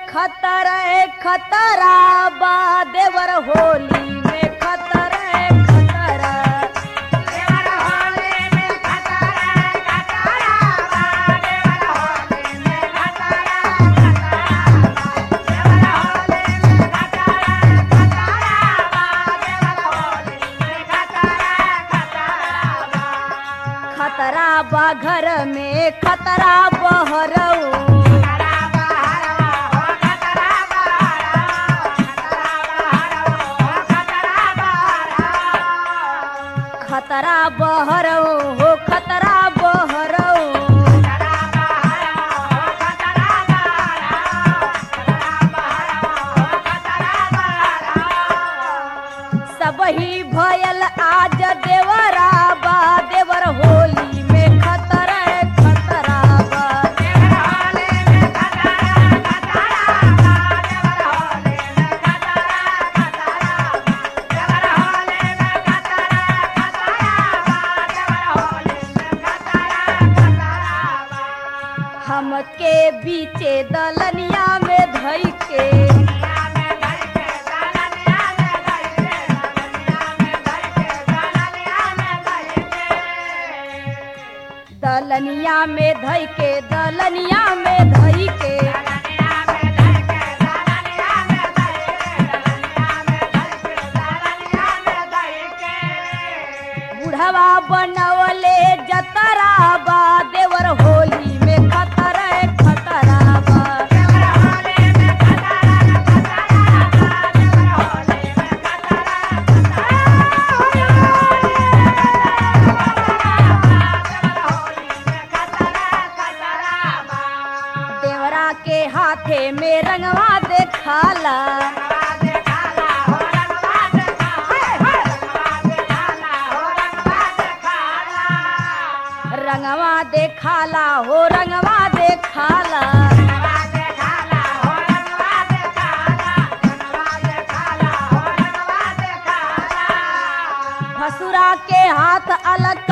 खतरा खतरा बा देवर होली में खतरा खतरा खतरा बा घर में खतरा बहरऊ खतरा बहरऊ हो खतरा बहरऊ सब ही भयल आज देवरा बा देवर होली में खतरा खतरा बा हमके बीचे दलनिया में धई के दलनिया में धई के दलनिया में धई के बुढ़वा बनवले जतरा बा देवर होली में खतरा खतरा बा देवरा के हाथे में रंगवा देखाला रंगवा देखाला हो रंगवा देखाला भसुरा के हाथ अलग